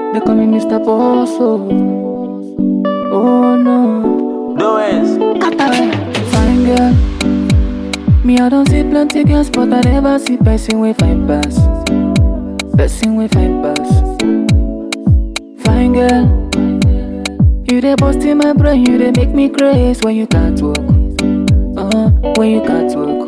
They call me Mr. Bosso. Oh no. Doings. Fine girl. Me, I don't see plenty girls, but I never see person with fine pass. Person with fine pass. Fine girl. You dey bust in my brain, you dey make me crazy when you can't walk. Uh, when you can't walk.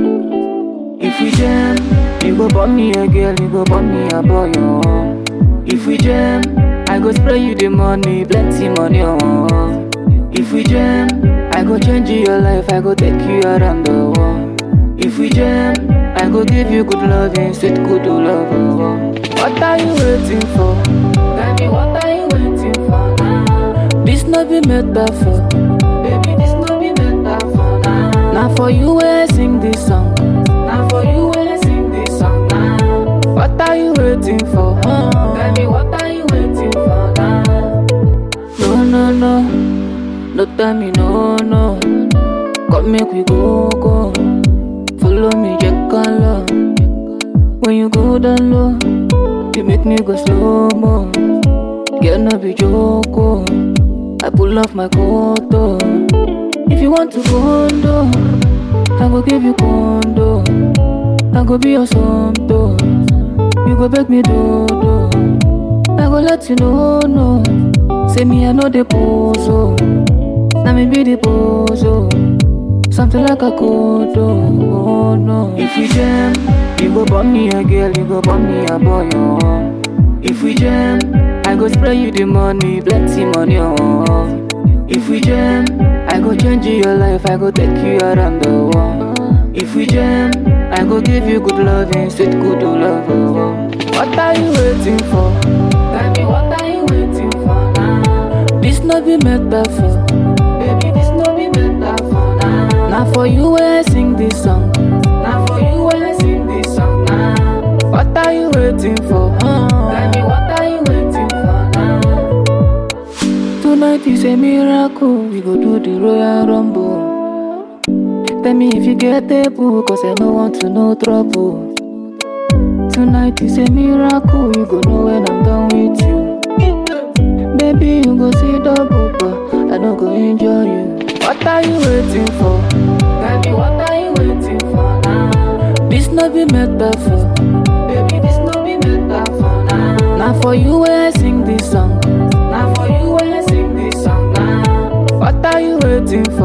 If we jam, you go bum me a girl, you go bum me a boy. Oh. If we jam, I go spray you the money, plenty money. Oh. If we jam, I go change your life, I go take you around the world. If we jam, I go give you good loving, sweet good love. Oh. What are you waiting for? Baby, what are you waiting for now? This no be metaphor. Baby, this no be metaphor now. Now for you where I sing this song. Now for you where I sing this song now. What are you waiting for? Huh? Baby, what are you waiting for now? No, no, no. No tell me no, no. Come make we go, go. Follow me, Jack color. When you go down low, you make me go slow mo. Girl, no be joke. oh. I pull off my coat. oh. If you want to condo, I go give you condo. I go be your somto. You go beg me do do. I go let you know no. Say me I know the pose oh. Now me be the pose oh. Something like a code oh no. If we jam, you go bum me a girl, you go bum me a boy oh. If we jam, I go spray you the money, plenty money oh. If we jam, I go change your life, I go take you around the world. If we jam, I go give you good loving, sweet good love. Oh. What are you waiting for? Baby, what are you waiting for now? This no be metaphor. Baby, this no be metaphor now. Now for you where I sing this song. Now for you where I sing this song now. What are you waiting for? Huh? Baby, what are you waiting for now? Tonight is a miracle, we go do the Royal Rumble. Tell me if you get able, cause I don't want to know trouble. Tonight is a miracle, you go know when I'm done with you. Baby, you go see double, but I don't go enjoy you. What are you waiting for? Baby, what are you waiting for now? This no be metaphor. Baby, this no be metaphor now. Now for you where I sing this song. Now for you where I sing this song now. What are you waiting for?